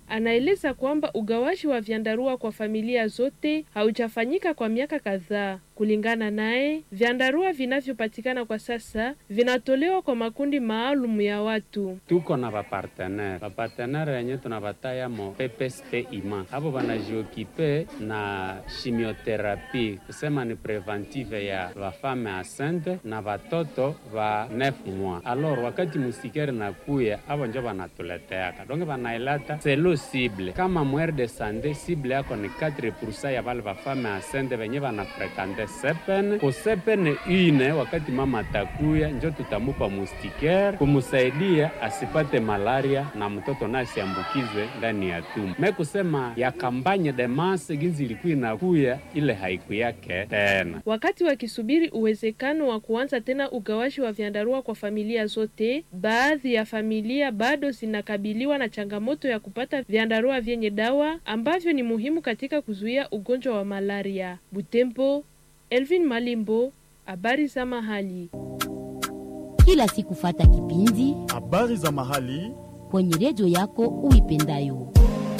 anaeleza kwamba ugawaji wa vyandarua kwa familia zote haujafanyika kwa miaka kadhaa. Kulingana naye, vyandarua vinavyopatikana kwa sasa vinatolewa kwa makundi maalum ya watu. tuko na vapartenere vapartenere yenye tunavatayamo PPSP ima avo vanajiokipe na chimiotherapie kusema ni preventive ya vafame asente na vatoto va 9 mois alor wakati musikere nakuya avo njo vanatuleteaka donge vanailata selo sible kama mwere de sande sible yako ni 4 ya vale vafame asente venye vanafrekante sepene kusepene ine wakati mama atakuya njo tutamupa mustikere kumusaidia asipate malaria na mtoto naye asiambukizwe ndani ya tumbo. Me kusema ya kampanye de masse ginzi ilikuwa inakuya ile haiku yake tena. Wakati wakisubiri uwezekano wa kuanza tena ugawaji wa vyandarua kwa familia zote, baadhi ya familia bado zinakabiliwa na changamoto ya kupata vyandarua vyenye dawa ambavyo ni muhimu katika kuzuia ugonjwa wa malaria. Butembo, Elvin Malimbo, habari za mahali. kila siku fata kipindi Habari za mahali kwenye redio yako uipendayo.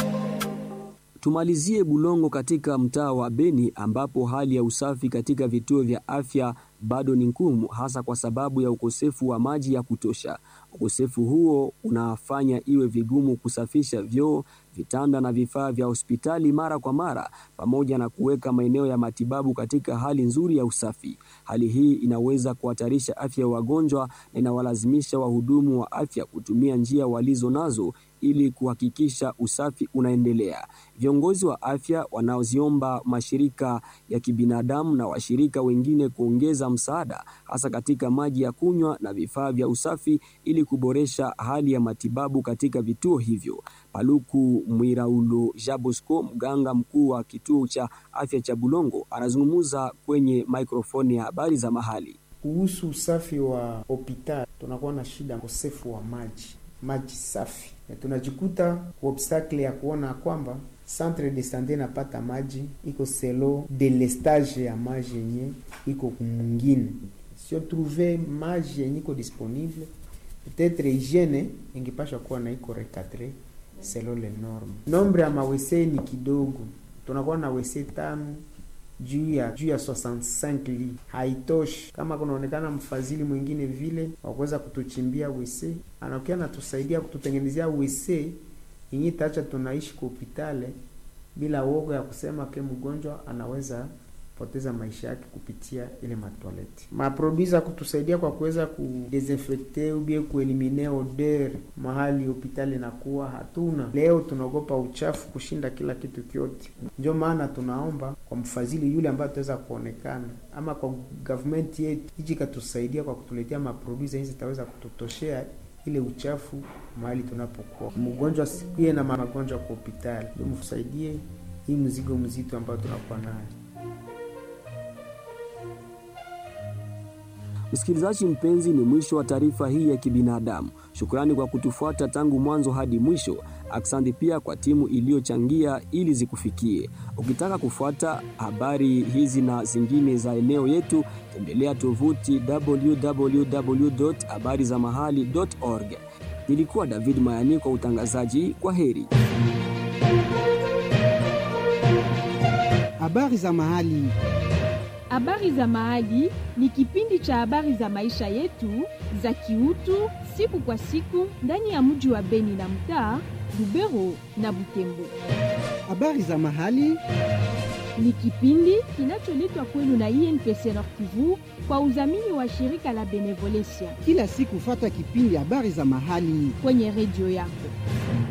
Tumalizie Bulongo katika mtaa wa Beni ambapo hali ya usafi katika vituo vya afya bado ni ngumu, hasa kwa sababu ya ukosefu wa maji ya kutosha. Ukosefu huo unafanya iwe vigumu kusafisha vyoo, vitanda na vifaa vya hospitali mara kwa mara, pamoja na kuweka maeneo ya matibabu katika hali nzuri ya usafi. Hali hii inaweza kuhatarisha afya ya wagonjwa na inawalazimisha wahudumu wa afya kutumia njia walizo nazo ili kuhakikisha usafi unaendelea. Viongozi wa afya wanaoziomba mashirika ya kibinadamu na washirika wengine kuongeza msaada hasa katika maji ya kunywa na vifaa vya usafi ili kuboresha hali ya matibabu katika vituo hivyo. Paluku Mwiraulo Jabosco, mganga mkuu wa kituo cha afya cha Bulongo, anazungumza kwenye mikrofoni ya habari za mahali. Kuhusu usafi wa hospitali, tunakuwa na shida ukosefu wa maji, maji safi, na tunajikuta ku obstacle ya kuona kwamba centre de sante napata maji iko selo delestage ya maji yenye iko kumungine, sio trouve maji yenye iko disponible, peut-être hygiene ingepasha kuwa na iko recadre selo le norme. Nombre ya mawese ni kidogo, tunakuwa na wese tano juu ya juu ya 65 li haitoshi. Kama kunaonekana mfadhili mwingine vile wakuweza kutuchimbia wese, anakuwa natusaidia kututengenezea wese yenye tacha tunaishi kwa hospitali bila woga ya kusema ke mgonjwa anaweza poteza maisha yake kupitia ile matwaleti. Maproduisa kutusaidia kwa kuweza kudesinfecte ubie kuelimine odeur mahali hospitali inakuwa hatuna. Leo tunaogopa uchafu kushinda kila kitu kyote, ndio maana tunaomba kwa mfadhili yule ambaye ataweza kuonekana ama kwa government yetu iji katusaidia kwa kutuletea maproduisa hizi zitaweza kututoshea ile uchafu mahali tunapokuwa. Mgonjwa asikie na magonjwa kwa hospitali, ndio msaidie hii mzigo mzito ambao tunakuwa nayo. Msikilizaji mpenzi, ni mwisho wa taarifa hii ya kibinadamu. Shukrani kwa kutufuata tangu mwanzo hadi mwisho. Asante pia kwa timu iliyochangia ili zikufikie. Ukitaka kufuata habari hizi na zingine za eneo yetu, tembelea tovuti www.habarizamahali.org. Nilikuwa David Mayani kwa utangazaji. Kwa heri. Habari za mahali. Habari za Mahali ni kipindi cha habari za maisha yetu za kiutu siku kwa siku ndani ya mji wa Beni na mtaa Lubero na Butembo. Habari za mahali Ni kipindi kinacholetwa kwenu na INPC Nord Kivu kwa udhamini wa shirika la Benevolencia kila siku, fata kipindi habari za mahali kwenye redio yako.